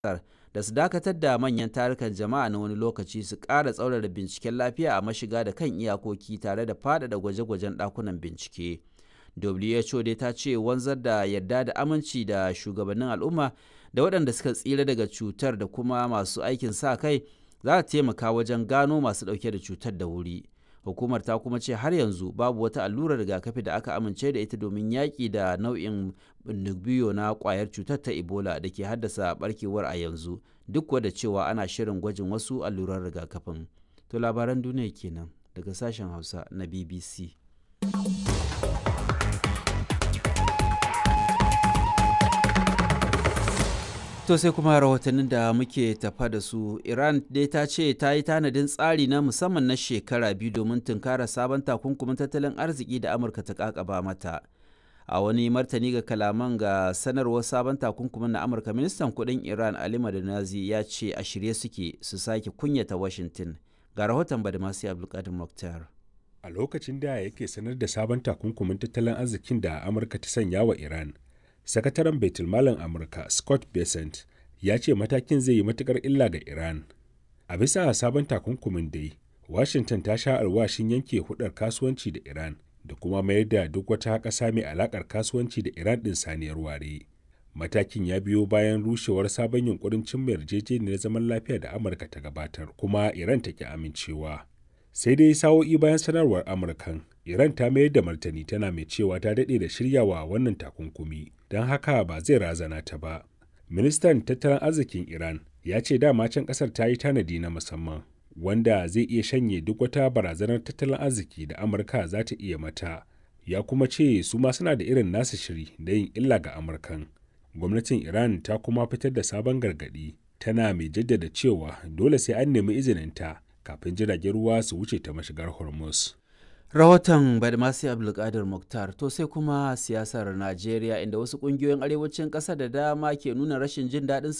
da su dakatar da manyan tarukan jama'a na wani lokaci su ƙara tsaurara binciken lafiya a mashiga da kan iyakoki tare da faɗaɗa gwaje-gwajen ɗakunan bincike. WHO dai ta ce wanzar da yarda da aminci da shugabannin al'umma da waɗanda suka tsira daga cutar da kuma masu aikin sa kai za ta taimaka wajen gano masu ɗauke da cutar da wuri. Hukumar ta kuma ce har yanzu babu wata allurar rigakafi da aka amince da ita domin yaƙi da nau'in biyo na ƙwayar cutar ta Ebola da ke haddasa barkewar a yanzu duk da cewa ana shirin gwajin wasu alluran rigakafin. To labaran duniya kenan daga sashen Hausa na BBC. To sai kuma rahotannin da muke tafa da su Iran dai ta ce ta yi tanadin tsari na musamman na shekara biyu domin tunkara sabon takunkumin tattalin arziki da Amurka ta kakaba mata. A wani martani ga kalaman ga sanarwar sabon takunkumin na Amurka ministan kudin Iran Ali Madanazi ya ce a shirye suke su sake kunyata Washington. Ga rahoton Badamasi Abdulkadir Mokhtar. A lokacin da yake sanar da sabon takunkumin tattalin arzikin da Amurka ta sanya wa Iran, sakataren baitulmalin amurka scott besant ya ce matakin zai yi matukar illa ga iran a bisa sabon takunkumin dai washington ta sha alwashin yanke hudar kasuwanci da iran da kuma mayar da duk wata ƙasa mai alakar kasuwanci da iran ɗin saniyar ware matakin ya biyo bayan rushewar sabon yunkurin cimma yarjejeniyar zaman lafiya da amurka ta gabatar kuma iran ta ki amincewa sai dai sa'o'i bayan sanarwar amurkan iran ta mayar da martani tana mai cewa ta daɗe da shiryawa wannan takunkumi don haka ba zai razana ta ba ministan tattalin arzikin iran ya ce dama can ƙasar ta yi tanadi na musamman wanda zai iya shanye duk wata barazanar tattalin arziki da amurka za ta iya mata ya kuma ce su ma suna da irin nasu shiri da yin illa ga amurkan gwamnatin iran ta kuma fitar da sabon gargaɗi tana mai jaddada cewa dole sai an nemi izininta kafin jiragen ruwa su wuce ta mashigar hormuz rahoton badmasi abdulkadir muktar to sai kuma siyasar najeriya inda wasu kungiyoyin arewacin ƙasa da dama ke nuna rashin jin daɗin